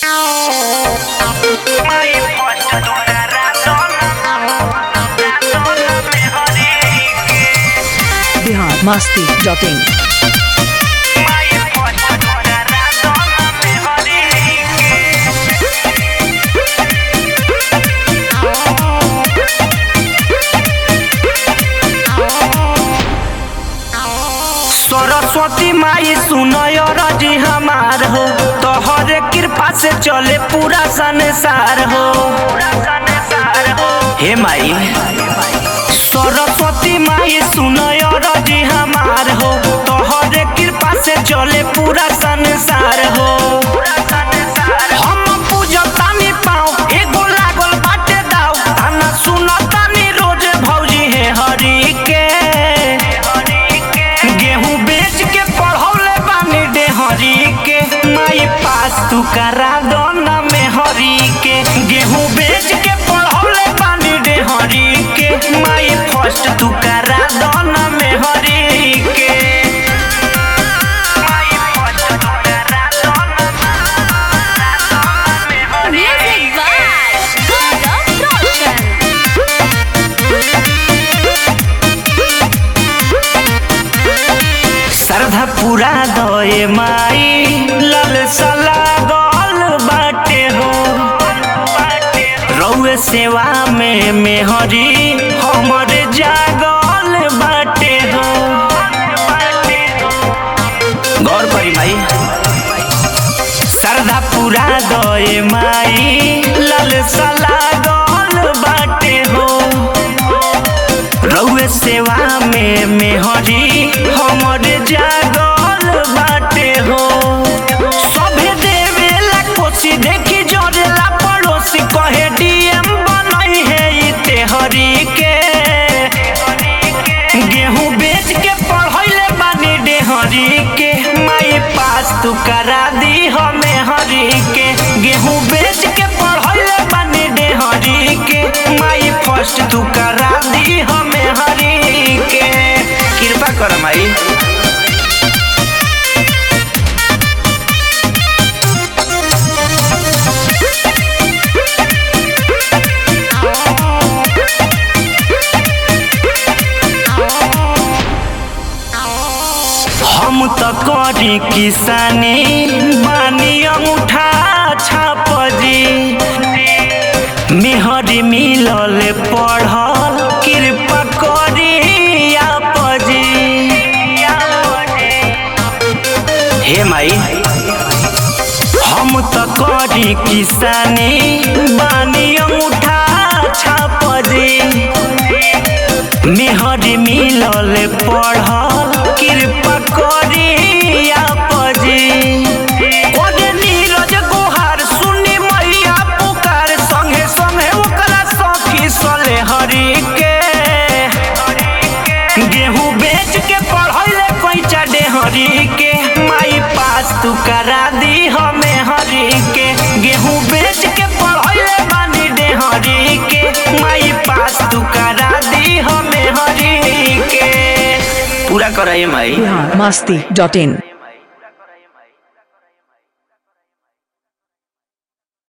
Bihar Masti dot in Saraswati माई सुनय रजी हमार हो तोहरे कृपा से चले पूरा संसार हो हे माई सरस्वती माई सुनय रजी हमार हो तोहरे कृपा से चले पूरा संसार हो हम पूजतानी पाँव एगो लागल बाटे दाव ताना सुनतानी रोज भौजी हे हरि के गेहूं बेच के पढ़ौले बानी डेहरी के माई पास तू करा दो ना में हरी के गेहूं बेच के पढ़ौले बानी डेहरी के माई फर्स्ट तू करा दो ना में हरी के माई फर्स्ट तू करा दो ना में हरी Music by Gaurav Roshan. श्रद्धा पूरा दए माई लल सला गल बाटे हो रउए सेवा में मेहरी हमर जागल बाटे हो गौर करी माई श्रद्धा पूरा दए माई लल सला गल बाटे हो रउए सेवा में मेहरी हमर जागल बाटे हो सभे देवेला कोसी देखी जरेला पड़ोसी कहे डीएम बनई है ई तेहरी के गेहूं बेच के पढ़ैले बानी डेहरी के माई पास तू करा दी हमें हरी के गेहूं बेच के पढ़ैले बानी डेहरी के माई फर्स्ट तू करा दी हमें हरी के कृपा कर माई हम त करी किसानी बानी अंगूठा छाप जी मेहरी मिलल पढ़ल कृपा करी आप जी हे माई हम त करी किसानी बानी अंगूठा छाप जी मेहरी मिलल पढ़ल कृपा करी आप जी ओदे नीरज गोहार सुनी मैया पुकार संगे संगे ओकरा सखी सले हरी के गेहूं बेच के पढ़ैले पैसा डेहरी के माई पास तू करा दी हमें हरी के गेहूं बेच के पढ़ैले बानी डेहरी के माई पास तू करा दी हमें हरी के पूरा कराइए माई बिहार मस्ती डॉट इन